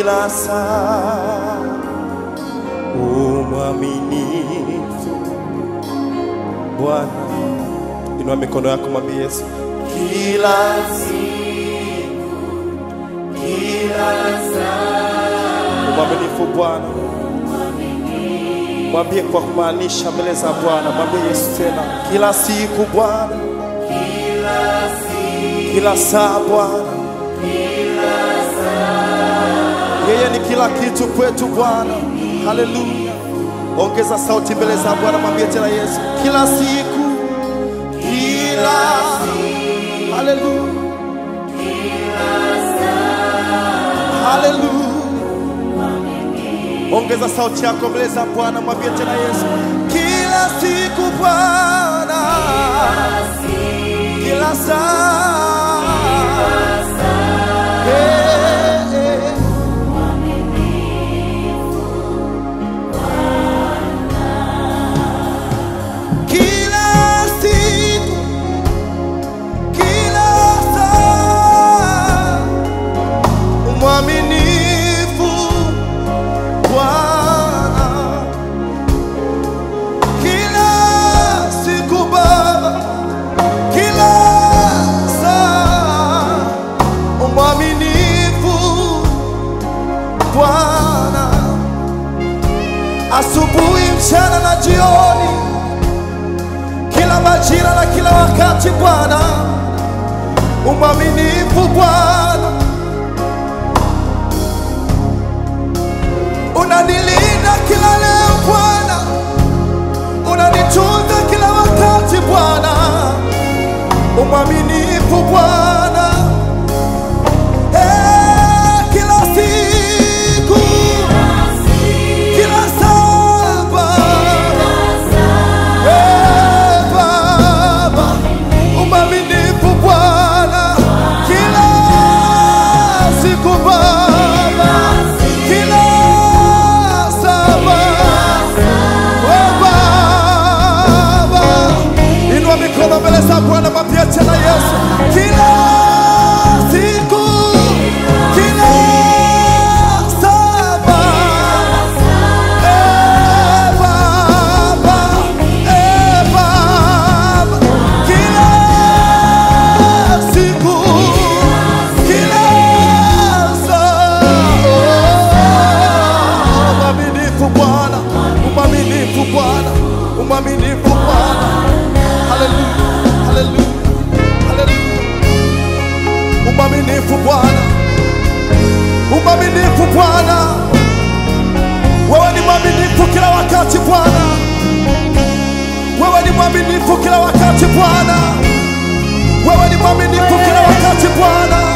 kila saa, umwaminifu Bwana. Inua mikono yako, mwambie Yesu kila siku, kila saa, umwaminifu Bwana. Mwambie kwa kumaanisha mbele za Bwana, mwambie Yesu tena, kila siku Bwana, kila saa Bwana, yeye ni kila kitu kwetu Bwana. Haleluya! Ongeza sauti mbele za Bwana, mwambie tena Yesu, kila siku, kila haleluya, haleluya. Ongeza sauti yako mbele za Bwana, mwambie tena Yesu, kila siku Bwana, kila saa, Eh, eh. kila siku, kila saa, mwaminifu Bwana kila siku Baba, kila saa mwaminifu Bwana, asubuhi, mchana na jioni, kila majira na kila wakati Bwana, umwaminifu Bwana. unanilinda kila leo Bwana, unanitunza kila wakati Bwana, umwaminifu Bwana Eh, kila siku, kila saa Baba, Eh, Baba, umwaminifu Bwana kila siku Baba, kila saa We Baba, inua mikono mbele za Bwana, mwambie tena Yesu, kila siku, kila saa Eh, Baba, eh, Baba, kila siku, kila saa. Mwaminifu Bwana, umwaminifu Bwana, umwaminifu Bwana. Haleluya, haleluya, haleluya. Umwaminifu Bwana, umwaminifu Bwana. Wewe ni mwaminifu kila wakati Bwana, wewe ni mwaminifu kila wakati Bwana, wewe ni mwaminifu kila wakati Bwana.